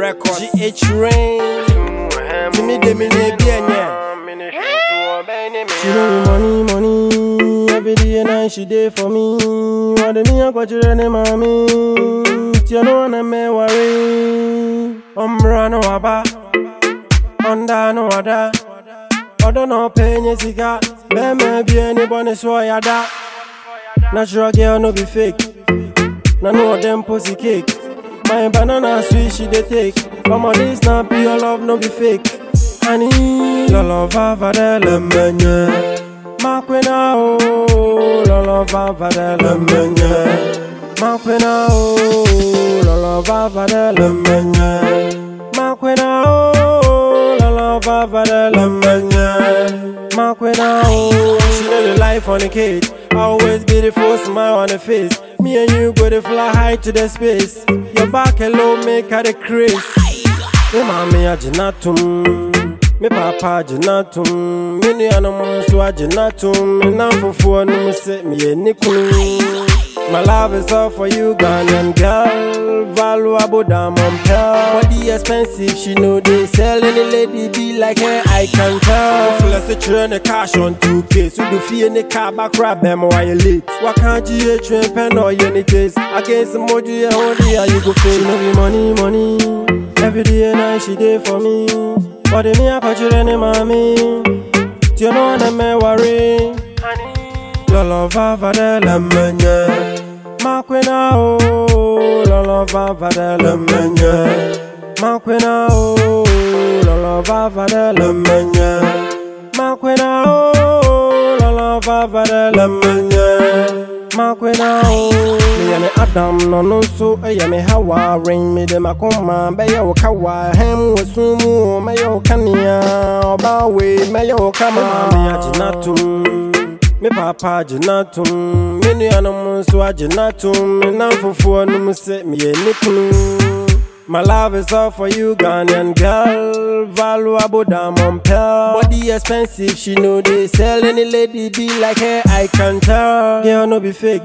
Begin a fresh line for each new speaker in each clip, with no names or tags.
Records. GH Rain. To me, they mean they be She know me money, money. Every day and night she day for me. What the me a got you any mommy? You know wanna me worry. Umbra no aba. Onda no ada. Odo no penye sika. Me me be anybody so yada. Natural girl no be fake. Na no of them pussy cake. My banana sweet she dey take. Come on this na pure love no be fake. Honey, lolo vava de le menye. Makwena o, lolo vava de le menye. Makwena o, lolo vava de le menye. Makwena o, lolo vava de le menye. Makwena o, she know the life on the cage. Always beautiful smile on the face. Me and you go to fly high to the space. Your back hello make her the craze. Me mami agyina tom me papa agyina tom me nuanom nso agyina tom me namfofoɔ nom sɛ meyɛ ne kunu My love is all for you, Ghanaian girl. Valuable diamond pearl. Body expensive, she know they sell. Any lady be like her, I can tell. Flex a train the cash on 2K. So do fee in the car back grab them while you late. What can't you a train pen or any taste? Against the moji, yeah, hold the you go face. She know be money, money. Every day and night she day for me. Body me a catch you any mommy. You know that me worry. Lolo vava de la menye Makwena o Lolo vava de la menye Makwena o Lolo vava de la menye Makwena o Lolo vava de la menye Makwena o Me yame Adam no no so Eye me Hawa Ring me de makoma Beye o kawa Hem we sumu Me yo kania Oba we Me yo kama Me ajina tum me papa agyina tom me nuanom nso agyina tom me namfofoɔ nom sɛ meyɛ ne kunu My love is all for you, Ghanaian girl. Valuable diamond pearl. Body expensive, she know they sell. Any lady be like her, I can tell. Girl, no be fake.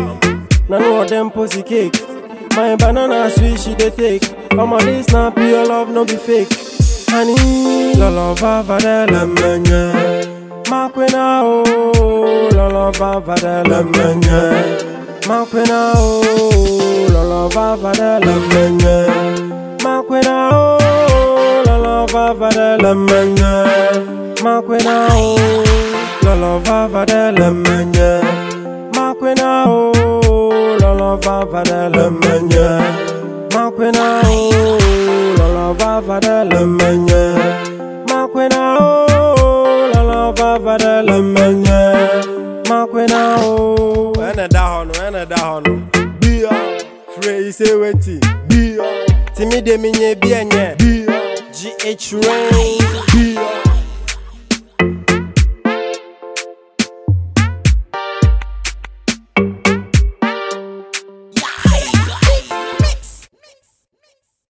Na no of them pussy cake. My banana sweet, she dey take. Come on, this na pure love, no be fake. Honey, lolo vava de la menye. Makwena o, lolo vava de la menye. Makwena o, lolo vava de la menye. Makwena o, lolo vava de la menye. Makwena o, lolo vava de la menye. Makwena o, lolo vava de la menye. Makwena o, lolo vava de la menye. Makwena o, lolo vava de la menye. Makwena o. Ɛna da hɔ no, ɛna da hɔ no. Bia, frɛ yi sɛ weti. Bia, timi de mi nye bi ɛnyɛ. Bia, GH Rain. Bia.